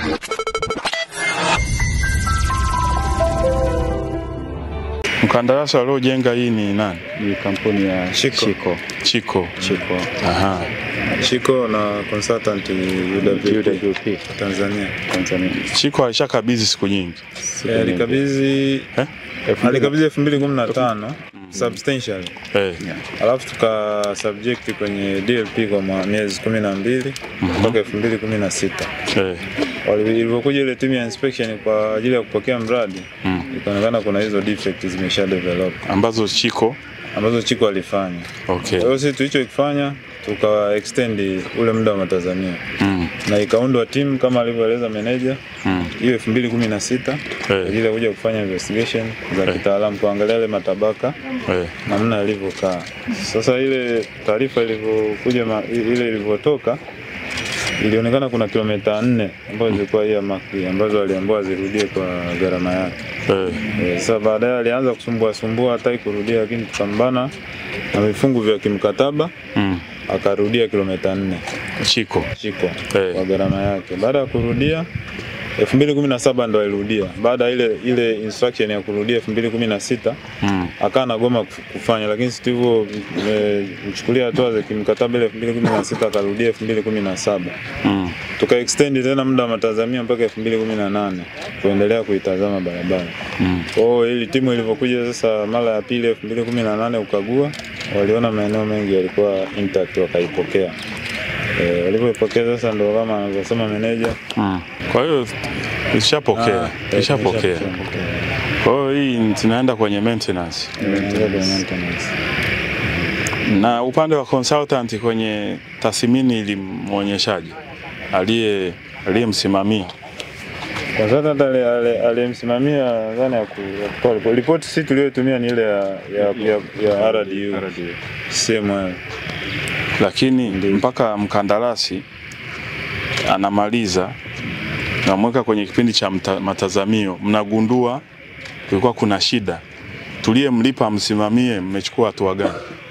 Mkandarasi waliojenga hii ni nani? Ni kampuni ya Shiko. Chiko. Chiko. Chiko. Aha. Shiko na consultant UWP UWP Tanzania. Tanzania. Chiko alishakabidhi siku nyingi. Eh, Alikabidhi Eh? alikabidhi 2015 substantially. Eh. Alafu tuka subject kwenye DLP kwa mwa- miezi 12 mpaka 2016. Eh. Wali- Ilivyokuja ile timu ya inspection kwa ajili ya kupokea mradi Mm. ikaonekana kuna hizo defects zimesha develop Ambazo Chiko. ambazo Chiko alifanya. Okay. Kwa hiyo sisi tulichokifanya tuka extend ule muda wa matazamio Mm. na ikaundwa timu kama alivyoeleza meneja Mm. hiyo 2016 kwa Eh. ajili ya kuja kufanya investigation za kitaalamu kuangalia yale matabaka Eh. namna yalivyokaa. Sasa ile taarifa ilivyokuja ma- ile ilivyotoka ilionekana kuna kilomita nne ambazo zilikuwa hii maki ambazo aliambiwa zirudie kwa gharama yake. Eh. Eh, Sasa baadaye alianza kusumbua sumbua hataki kurudia, lakini tukambana na vifungu vya kimkataba Mm. akarudia kilomita nne Chiko. Chiko Eh. kwa gharama yake. Baada ya kurudia 2017 ndo alirudia. Baada ya ile ile instruction ya kurudia 2016 Mm. akawa anagoma kuf- kufanya, lakini sisi tulivyo mchukulia hatua za kimkataba ile 2016 akarudia 2017 Mm. tuka extend tena muda wa matazamio mpaka 2018 kuendelea kuitazama barabara. Mm. Kwa hiyo ili timu ilivyokuja sasa mara ya pili 2018 ukagua, waliona maeneo mengi yalikuwa intact wakaipokea. Eh, walivyoipokea sasa ndo kama anavyosema meneja Mm. Kwa hiyo ishapokea. Ah, Ishapokea. ishapokea. Kwa hiyo hii tunaenda kwenye maintenance. Inaingia kwenye maintenance. Na upande wa consultant kwenye tathmini ilimwonyeshaje? Aliye aliyemsimamia. Kwa sasa hata ale- ale- aliyemsimamia dhana ya ku- ya kutoa ripoti. Ripoti sisi tuliyotumia ni ile ya ya ya, ya RDU. CML. lakini mpaka mkandarasi anamaliza namweka kwenye kipindi cha mta, matazamio, mnagundua kulikuwa kuna shida, tuliyemlipa msimamie, mmechukua hatua gani?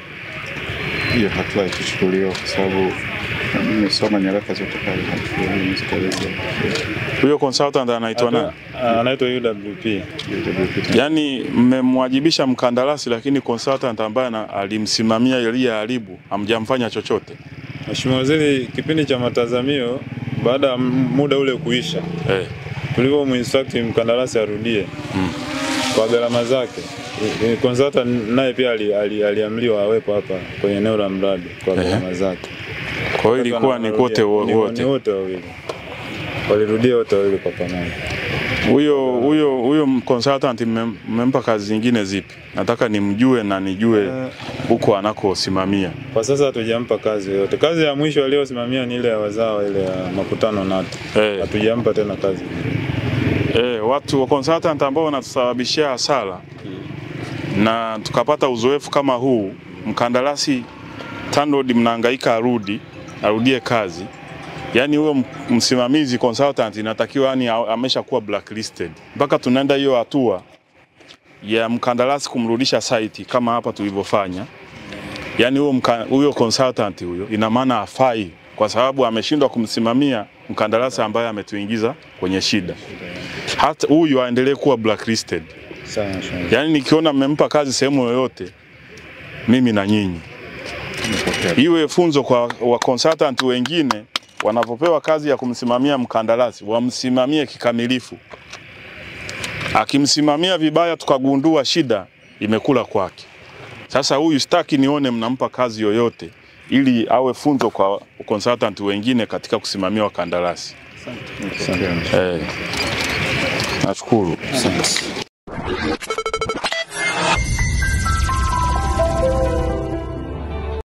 Hiyo hatua ikuchukuliwa kwa sababu nimesoma nyaraka zote pale hatua zikaeleza Huyo consultant anaitwa nani? Ah, Anaitwa UWP. UWP. Yaani mmemwajibisha mkandarasi, lakini consultant ambaye ana- alimsimamia aliyeharibu hamjamfanya chochote. Mheshimiwa Waziri, kipindi cha matazamio baada ya m- muda ule kuisha, Eh, tulivyomuinstruct mkandarasi arudie kwa gharama zake, i- i- consultant naye pia ali- ali- aliamriwa awepo hapa kwenye eneo la mradi kwa Ehe. gharama zake. kwa hiyo ilikuwa ni kote wo- Ni- Ni wote. wote wawili, walirudia wote wawili kwa pamoja. Huyo huyo huyo consultant mmem- mmempa kazi zingine zipi? Nataka nimjue na nijue huko anakosimamia. Kwa sasa hatujampa kazi yoyote. Kazi ya mwisho aliyosimamia ni ile ya wazawa, ile ya makutano NATO. Eh. Hatujampa tena kazi. Eh, watu wa consultant ambao wanatusababishia hasara na tukapata uzoefu kama huu, mkandarasi TANROADS mnahangaika arudi arudie kazi, yaani huyo m- msimamizi consultant inatakiwa yani a- ameshakuwa blacklisted mpaka tunaenda hiyo hatua ya mkandarasi kumrudisha site kama hapa tulivyofanya. Yaani huyo mka- huyo consultant huyo ina maana afai kwa sababu ameshindwa kumsimamia mkandarasi ambaye ametuingiza kwenye shida. Hata huyu aendelee kuwa blacklisted. Sawa, Mheshimiwa. Yaani nikiona mmempa kazi sehemu yoyote, mimi na nyinyi, iwe funzo kwa wa consultant wengine wanapopewa kazi ya kumsimamia mkandarasi, wamsimamie kikamilifu. Akimsimamia vibaya, tukagundua shida imekula kwake. Sasa huyu sitaki nione mnampa kazi yoyote, ili awe funzo kwa consultant wengine katika kusimamia wakandarasi. Asante. Eh, nashukuru. Asante.